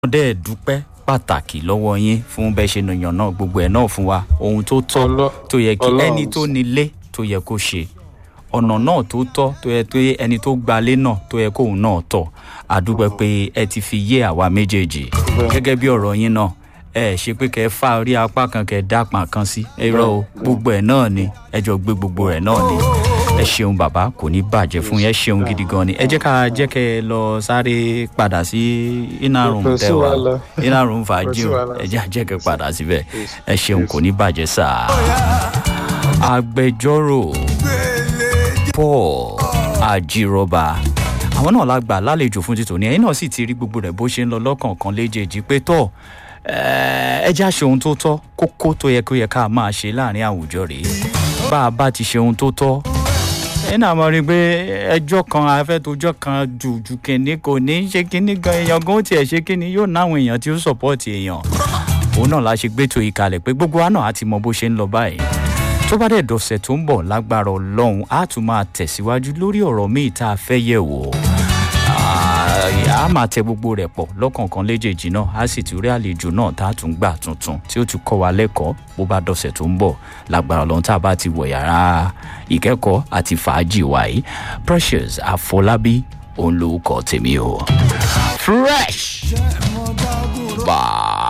dẹ́ dúpẹ́ pàtàkì lọ́wọ́ yín fún bẹ́ẹ̀ ṣe nìyàn náà gbogbo ẹ̀ náà fún wa ohun tó tọ́ Ọlọ́- tó yẹ kí Ọlọ́run ẹni tó nílé tó yẹ kó ṣe ọ̀nà náà tó tọ́ tó yẹ tó yẹ ẹni tó gbalé náà tó yẹ kóun náà tọ̀ àdúpẹ́ pé ẹ ti fi yé àwa méjèèjì gẹ́gẹ́ bí ọ̀rọ̀ yín náà ẹ ṣe pé kẹ́ ẹ fa orí apá kan kẹ́ ẹ dápọn kan sí ẹ rọ o gbogbo ẹ̀ náà ni ẹ jọ gbé gbogbo rẹ̀ náà ni ẹ ṣeun bàbá kò ní bàjẹ́ fún yín ẹ ṣeun gidi gan ni ẹ jẹ́ ká jẹ́ kẹ́ ẹ lọ sáré padà sí iná rùn Kò sí tẹ́wà wàhálà. iná rùn fàájì Kò sí o wàhálà. ẹ jẹ́ àjẹkẹ́ padà síbẹ̀ ẹ ṣeun kò ní bàjẹ́ sáà agbẹjọ́rò paul ajírọba àwọn náà la gbà lálejò fún títò ní ẹyin náà sì ti rí gbogbo rẹ bó ṣe ń lọ lọkànkan léjèèjì pé tọ ẹ já ṣe ohun tó tọ kókó tó yẹ kó yẹ ká máa ṣe láàrin àwùjọ rèé bá a bá ti ṣe ohun tó tọ ẹ náà mọ̀ rí i pé ẹjọ́ kan afẹ́tojọ́ kan jùjù kìnní kò ní í ṣe kínní gan èèyàn gan ó tiẹ̀ ṣe kínní yóò náwọn èèyàn tí ó sọ̀pọ̀tì èèyàn òun náà la ṣe gbétò ìkàlẹ̀ pé gbogbo wa náà á ti mọ bó ṣe ń lọ báyìí tó bá dẹ̀ dọ̀sẹ̀ tó ń bọ̀ lágbára ọlọ́run á tún máa tẹ̀síwájú lórí ọ̀rọ̀ míì tá a fẹ́ yẹ̀ wò a máa tẹ gbogbo rẹ̀ pọ̀ lọ́kọ̀ọ̀kan léjèèjì náà á sì tún rí àlejò náà tá a tún gbà tuntun tí ó tún kọ́ wa lẹ́kọ̀ọ́ bó bá dọ̀sẹ̀ tó ń bọ̀ lágbára ọlọ́run tá a bá ti wọ̀ yàrá ìkẹ́kọ̀ọ́ àti fàájì wa yìí precious àfọlábí òun ló kọ́ tèmi o fresh bye.